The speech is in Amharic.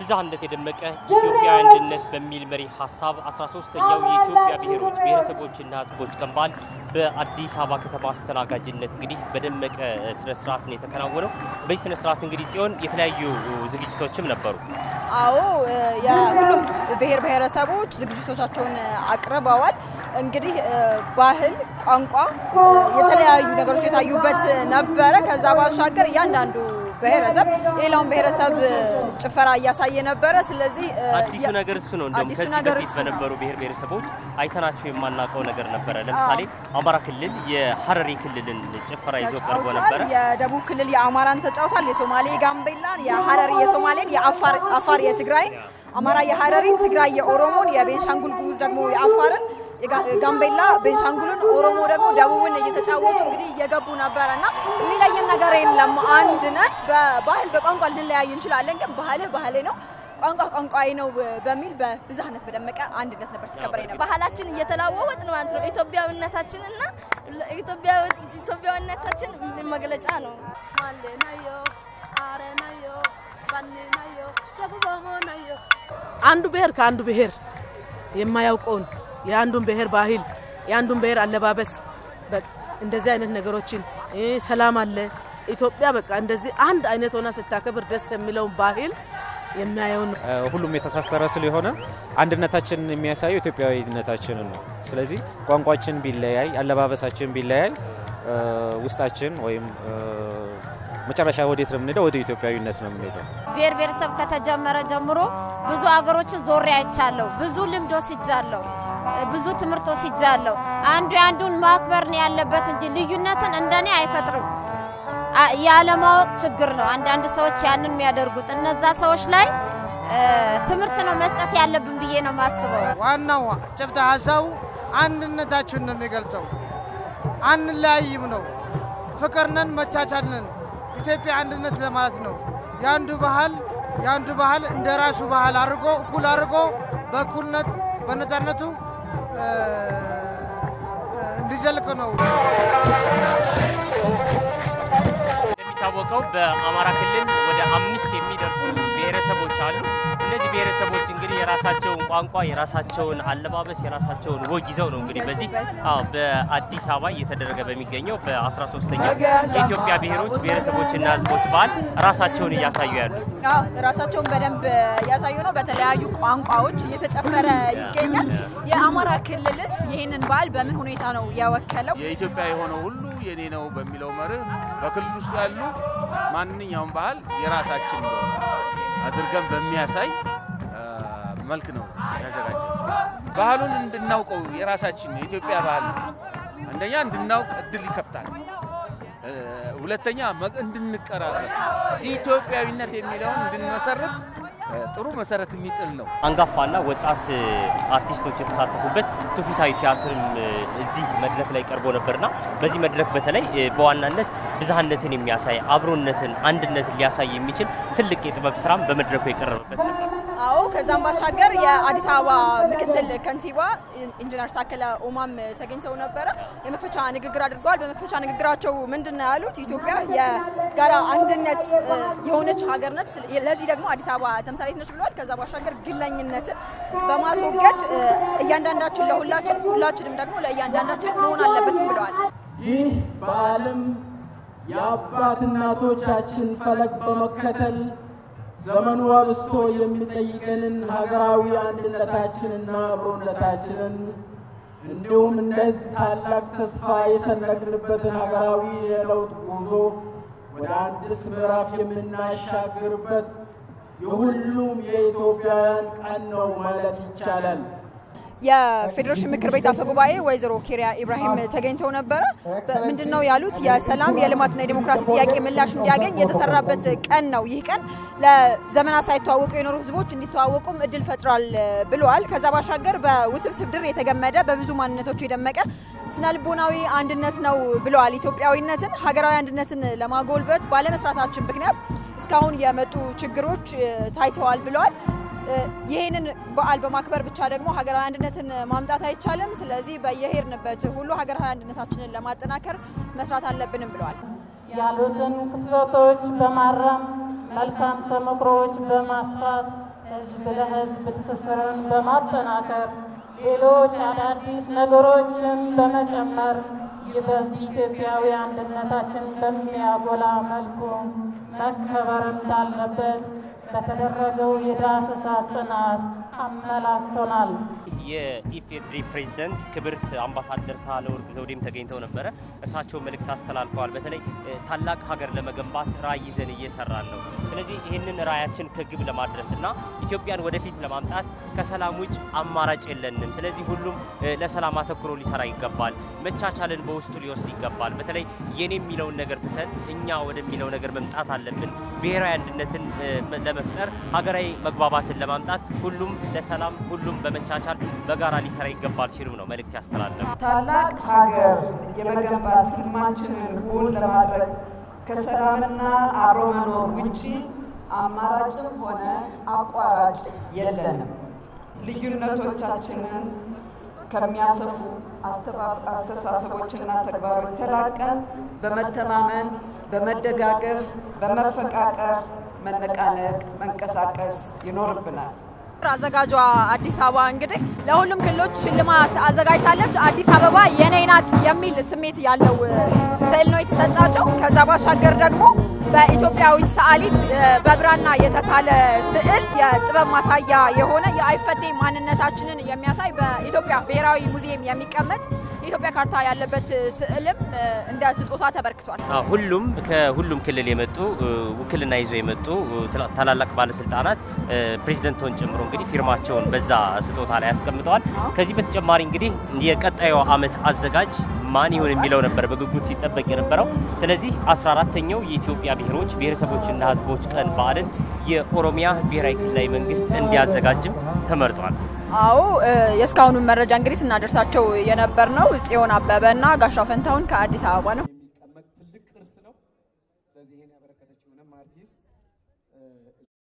በብዝሃነት የደመቀ ኢትዮጵያ አንድነት በሚል መሪ ሀሳብ 13ኛው የኢትዮጵያ ብሔሮች ብሔረሰቦችና ሕዝቦች ቀን በዓል በአዲስ አበባ ከተማ አስተናጋጅነት እንግዲህ በደመቀ ስነ ስርዓት ነው የተከናወነው። በዚህ ስነ ስርዓት እንግዲህ ጽዮን የተለያዩ ዝግጅቶችም ነበሩ። አዎ የሁሉም ብሔር ብሔረሰቦች ዝግጅቶቻቸውን አቅርበዋል። እንግዲህ ባህል፣ ቋንቋ፣ የተለያዩ ነገሮች የታዩበት ነበረ። ከዛ ባሻገር እያንዳንዱ ብሔረሰብ የሌላውን ብሔረሰብ ጭፈራ እያሳየ ነበረ። ስለዚህ አዲሱ ነገር እሱ ነው። እንደውም አዲሱ ከዚህ ነገር በፊት እሱ በነበሩ ብሔር ብሔረሰቦች አይተናቸው የማናውቀው ነገር ነበረ። ለምሳሌ አማራ ክልል የሀረሪ ክልልን ጭፈራ ይዞ ቀርቦ ነበረ። የደቡብ ክልል የአማራን ተጫውቷል። የሶማሌ የጋምቤላን፣ የሀረሪ የሶማሌን፣ የአፋር አፋር የትግራይን፣ አማራ የሀረሪን፣ ትግራይ የኦሮሞን፣ የቤንሻንጉል ጉሙዝ ደግሞ የአፋርን የጋ- ጋምቤላ ቤንሻንጉልን፣ ኦሮሞ ደግሞ ደቡብን እየተጫወቱ እንግዲህ እየገቡ ነበረ እና የሚለየን ነገር የለም። አንድ ነን። በባህል በቋንቋ ልንለያይ እንችላለን፣ ግን ባህልህ ባህሌ ነው፣ ቋንቋ ቋንቋዬ ነው በሚል በብዝሃነት በደመቀ አንድነት ነበር ሲከበር ነበር። ባህላችን እየተለዋወጥን ማለት ነው። ኢትዮጵያዊነታችንና ኢትዮጵያዊነታችን መግለጫ ነው። አንዱ ብሔር ከአንዱ ብሔር የማያውቀውን የአንዱን ብሔር ባህል የአንዱን ብሔር አለባበስ በ- እንደዚህ አይነት ነገሮችን እ ሰላም አለ ኢትዮጵያ በቃ እንደዚህ አንድ አይነት ሆና ስታከብር ደስ የሚለውን ባህል የሚያየውን ነው። ሁሉም የተሳሰረ ስለሆነ አንድነታችንን የሚያሳየው ኢትዮጵያዊነታችንን ነው። ስለዚህ ቋንቋችን ቢለያይ፣ አለባበሳችን ቢለያይ እ፣ ውስጣችን ወይም እ፣ መጨረሻ ወዴት ነው የምንሄደው? ወደ ኢትዮጵያዊነት ነው የምንሄደው። ብሔር ብሔረሰብ ከተጀመረ ጀምሮ ብዙ አገሮችን ዞሬ አይቻለሁ። ብዙ ልምድ ወስጃለሁ። ብዙ ትምህርት ወስጃለሁ። አንዱ የአንዱን ማክበር ነው ያለበት እንጂ ልዩነትን እንደኔ አይፈጥርም። አ- ያለማወቅ ችግር ነው አንዳንድ ሰዎች ያንን የሚያደርጉት። እነዛ ሰዎች ላይ እ፣ ትምህርት ነው መስጠት ያለብን ብዬ ነው የማስበው። ዋናው ጭብጥ ሀሳቡ አንድነታችን ነው የሚገልጸው። አንለያይም ነው። ፍቅር ነን፣ መቻቻል ነን። ኢትዮጵያ አንድነት ለማለት ነው። የአንዱ ባህል የአንዱ ባህል እንደ ራሱ ባህል አድርጎ እኩል አድርጎ በእኩልነት በነፃነቱ እ፣ እ፣ እንዲዘልቅ ነው። እንደሚታወቀው በአማራ ክልል ወደ አምስት የሚደርሱ ብሔረሰቦች አሉ። እነዚህ ብሔረሰቦች እንግዲህ የራሳቸውን ቋንቋ፣ የራሳቸውን አለባበስ፣ የራሳቸውን ወግ ይዘው ነው እንግዲህ በዚህ አዎ በአዲስ አበባ እየተደረገ በሚገኘው በ13ኛው የኢትዮጵያ ብሔሮች ብሔረሰቦችና ሕዝቦች በዓል ራሳቸውን እያሳዩ ያሉት። አዎ ራሳቸውን በደንብ እያሳዩ ነው። በተለያዩ ቋንቋዎች እየተጨፈረ ይገኛል። የአማራ ክልልስ ይህንን በዓል በምን ሁኔታ ነው የወከለው? የኢትዮጵያ የሆነው ሁሉ የኔ ነው በሚለው መርህ በክልል ውስጥ ያሉ ማንኛውም ባህል የራሳችን እንደሆነ አድርገን በሚያሳይ አ፣ መልክ ነው ያዘጋጀ። ባህሉን እንድናውቀው የራሳችን የኢትዮጵያ ባህል ነው። አንደኛ እንድናውቅ እድል ይከፍታል። እ፣ ሁለተኛ መ- እንድንቀራረብ ኢትዮጵያዊነት የሚለውን እንድንመሰርት እ፣ ጥሩ መሰረት የሚጥል ነው። አንጋፋና ወጣት እ፣ አርቲስቶች የተሳተፉበት ትውፊታዊ ቲያትርም እ፣ እዚህ መድረክ ላይ ቀርቦ ነበርና በዚህ መድረክ በተለይ እ፣ በዋናነት ብዝሃነትን የሚያሳይ አብሮነትን፣ አንድነትን ሊያሳይ የሚችል ትልቅ የጥበብ ስራም በመድረኩ የቀረበበት ነበር። አዎ ከዛም ባሻገር የአዲስ አበባ ምክትል ከንቲባ ኢንጂነር ታከለ ኡማም ተገኝተው ነበረ። የመክፈቻ ንግግር አድርገዋል። በመክፈቻ ንግግራቸው ምንድን ነው ያሉት? ኢትዮጵያ የጋራ አንድነት እ፣ የሆነች ሀገር ነች። ለዚህ ደግሞ አዲስ አበባ ተምሳሌት ነች ብለዋል። ከዛ ባሻገር ግለኝነትን በማስወገድ እ፣ እያንዳንዳችን ለሁላችን፣ ሁላችንም ደግሞ ለእያንዳንዳችን መሆን አለበትም ብለዋል። ይህ በዓለም የአባት እናቶቻችን ፈለግ በመከተል ዘመኑ አብስቶ የሚጠይቀንን ሀገራዊ አንድነታችንና አብሮነታችንን እንዲሁም እንደዚህ ታላቅ ተስፋ የሰነቅንበትን ሀገራዊ የለውጥ ጉዞ ወደ አዲስ ምዕራፍ የምናሻግርበት የሁሉም የኢትዮጵያውያን ቀን ነው ማለት ይቻላል። የፌዴሬሽን ምክር ቤት አፈ ጉባኤ ወይዘሮ ኬሪያ ኢብራሂም ተገኝተው ነበረ። ምንድን ነው ያሉት? የሰላም የልማትና የዲሞክራሲ ጥያቄ ምላሽ እንዲያገኝ የተሰራበት ቀን ነው። ይህ ቀን ለዘመናት ሳይተዋወቁ የኖሩ ህዝቦች እንዲተዋወቁም እድል ፈጥሯል ብለዋል። ከዛ ባሻገር በውስብስብ ድር የተገመደ በብዙ ማንነቶች የደመቀ ስነ ልቦናዊ አንድነት ነው ብለዋል። ኢትዮጵያዊነትን፣ ሀገራዊ አንድነትን ለማጎልበት ባለመስራታችን ምክንያት እስካሁን የመጡ ችግሮች እ፣ ታይተዋል ብለዋል። እ፣ ይህንን በዓል በማክበር ብቻ ደግሞ ሀገራዊ አንድነትን ማምጣት አይቻልም። ስለዚህ በየሄድንበት ሁሉ ሀገራዊ አንድነታችንን ለማጠናከር መስራት አለብንም ብለዋል። ያሉትን ክፍተቶች በማረም መልካም ተሞክሮዎች በማስፋት ህዝብ ለህዝብ ትስስርን በማጠናከር ሌሎች አዳዲስ ነገሮችን በመጨመር ይበልጥ ኢትዮጵያዊ አንድነታችን በሚያጎላ መልኩ መከበር እንዳለበት በተደረገው የዳሰሳ ጥናት አመላክቶናል። የኢፌዴሪ ፕሬዝደንት ክብርት አምባሳደር ሳህለወርቅ ዘውዴም ተገኝተው ነበረ። እርሳቸው መልእክት አስተላልፈዋል። በተለይ ታላቅ ሀገር ለመገንባት ራዕይ ይዘን እየሰራን ነው። ስለዚህ ይህንን ራዕያችን ከግብ ለማድረስ እና ኢትዮጵያን ወደፊት ለማምጣት ከሰላም ውጭ አማራጭ የለንም። ስለዚህ ሁሉም ለሰላም አተኩሮ ሊሰራ ይገባል። መቻቻልን በውስጡ ሊወስድ ይገባል። በተለይ የኔ የሚለውን ነገር ትተን እኛ ወደሚለው ነገር መምጣት አለብን። ብሔራዊ አንድነትን ለመፍጠር ሀገራዊ መግባባትን ለማምጣት ሁሉም ለሰላም ሁሉም በመቻቻል በጋራ ሊሰራ ይገባል ሲሉም ነው መልእክት ያስተላለፉ። ታላቅ ሀገር የመገንባት ህልማችንን እውን ለማድረግ ከሰላምና አብሮ መኖር ውጪ አማራጭም ሆነ አቋራጭ የለንም። ልዩነቶቻችንን ከሚያሰፉ አስተሳሰቦችና ተግባሮች ተላቀን በመተማመን፣ በመደጋገፍ፣ በመፈቃቀር፣ መነቃነቅ፣ መንቀሳቀስ ይኖርብናል። አዘጋጇ አዲስ አበባ እንግዲህ ለሁሉም ክልሎች ሽልማት አዘጋጅታለች። አዲስ አበባ የኔ ናት የሚል ስሜት ያለው ስዕል ነው የተሰጣቸው። ከዛ ባሻገር ደግሞ በኢትዮጵያዊት ሰዓሊት በብራና የተሳለ ስዕል የጥበብ ማሳያ የሆነ የአይፈቴ ማንነታችንን የሚያሳይ በኢትዮጵያ ብሔራዊ ሙዚየም የሚቀመጥ የኢትዮጵያ ካርታ ያለበት ስዕልም እንደ ስጦታ ተበርክቷል። ሁሉም ከሁሉም ክልል የመጡ ውክልና ይዘው የመጡ ታላላቅ ባለስልጣናት ፕሬዚደንቶን ጨምሮ እንግዲህ ፊርማቸውን በዛ ስጦታ ላይ ያስቀምጠዋል። ከዚህ በተጨማሪ እንግዲህ የቀጣዩ ዓመት አዘጋጅ ማን ይሆን የሚለው ነበር በጉጉት ሲጠበቅ የነበረው። ስለዚህ 14ተኛው የኢትዮጵያ ብሔሮች ብሔረሰቦችና ሕዝቦች ቀን በዓልን የኦሮሚያ ብሔራዊ ክልላዊ መንግስት እንዲያዘጋጅም ተመርጧል። አዎ የእስካሁኑን መረጃ እንግዲህ ስናደርሳቸው የነበር ነው ጽዮን አበበ እና ጋሻው ፈንታውን ከአዲስ አበባ ነው። የሚቀመጥ ትልቅ ቅርስ ነው። ስለዚህ ይህን ያበረከተችውንም አርቲስት